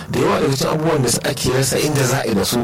da yawa daga cikin abubuwan da ake rasa inda za a yi da su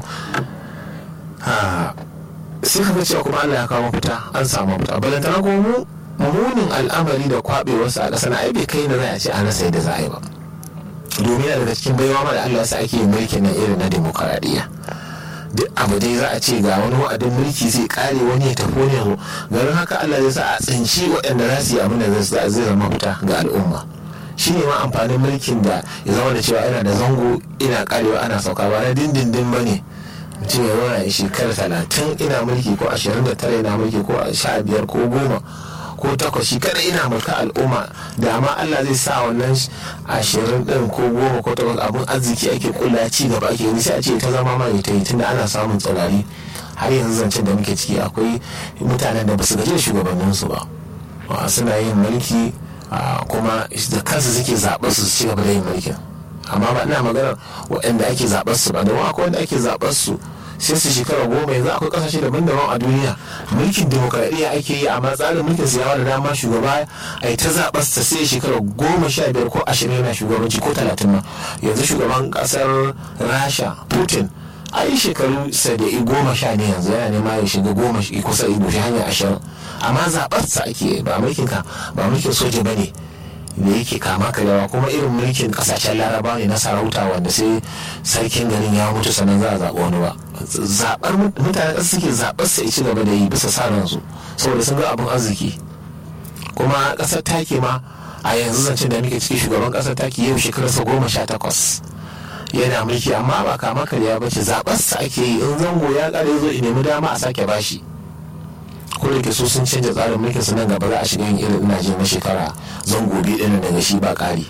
sai ka cewa kuma Allah ya kawo mafita an samu mafita balantana kuma mu munin al'amari da kwabewarsa a ƙasa na ai bai kai na za a ce an rasa yadda za a yi ba domin yana daga cikin baiwa ma da Allah ya sa ake yin mulkin nan irin na demokaradiyya duk abu dai za a ce ga wani wa'adin mulki zai kare wani ya tafi wani yanzu garin haka Allah zai sa a tsinci waɗanda za su yi abin da zai zama fita ga al'umma shi ne ma amfanin mulkin da ya zama da cewa yana da zango ina karewa ana sauka ba na dindindin ba ne mutum ya zauna ya shekara talatin ina mulki ko ashirin da tara ina mulki ko sha biyar ko goma ko takwas shi kada ina mulka al'umma da ma Allah zai sa wannan ashirin din ko goma ko takwas abin arziki ake kula ci gaba ake yi sai a ce ta zama ma ta yi tunda ana samun tsaurari har yanzu zancen da muke ciki akwai mutanen da ba su gaji da shugabanninsu ba suna yin mulki kuma da kansu suke zaɓar su ci gaba da yin mulkin amma ba ina magana waɗanda ake zaɓar su ba da akwai wanda ake zaɓar su sai su shekara goma yanzu akwai kasashe daban-daban a duniya mulkin demokradiyya ake yi amma tsarin mulkin su yawa da dama shugaba a yi ta zaɓar sa sai shekara goma sha biyar ko ashirin yana shugabanci ko talatin ma yanzu shugaban ƙasar rasha putin a yi shekaru sada'i goma sha ne yanzu yana nema ya shiga goma kusa ido shi hanyar ashirin amma zaɓar sa ake ba mulkin ka ba mulkin soja ba ne da yake kama karyawa kuma irin mulkin kasashen laraba ne na sarauta wanda sai sarkin garin ya mutu sannan za a zaɓi wani ba zaɓar mutane ƙasa suke zaɓar sa ci gaba da yi bisa sa ransu saboda sun ga abin arziki kuma ƙasar taki ma a yanzu zancen da muke ciki shugaban ƙasar taki yau shekararsa goma sha takwas yana mulki amma ba kama karya ba ce zaɓar sa ake yi in zango ya ƙare zo nemi dama a sake bashi ko da ke so sun canja tsarin mulkin su nan gaba za a shiga yin irin ina na shekara zango biyu ɗin daga shi ba ƙari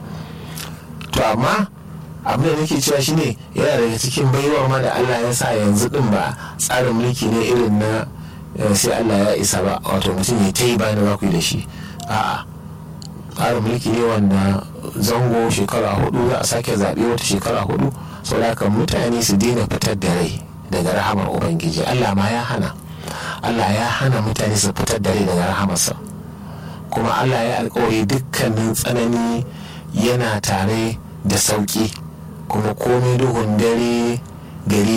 to amma abin da nake cewa shine yana daga cikin baiwa ma da Allah ya sa yanzu din ba tsarin mulki ne irin na sai Allah ya isa ba wato mutum ya ta yi bayan za ku yi da shi a'a tsarin mulki ne wanda zango shekara hudu za a sake zaɓe wata shekara hudu saboda haka mutane su daina fitar da rai daga rahamar ubangiji Allah ma ya hana Allah ya hana mutane su fitar da rai daga rahamarsa kuma Allah ya alkawari dukkanin tsanani yana tare da sauki kuma komai duhun dare gari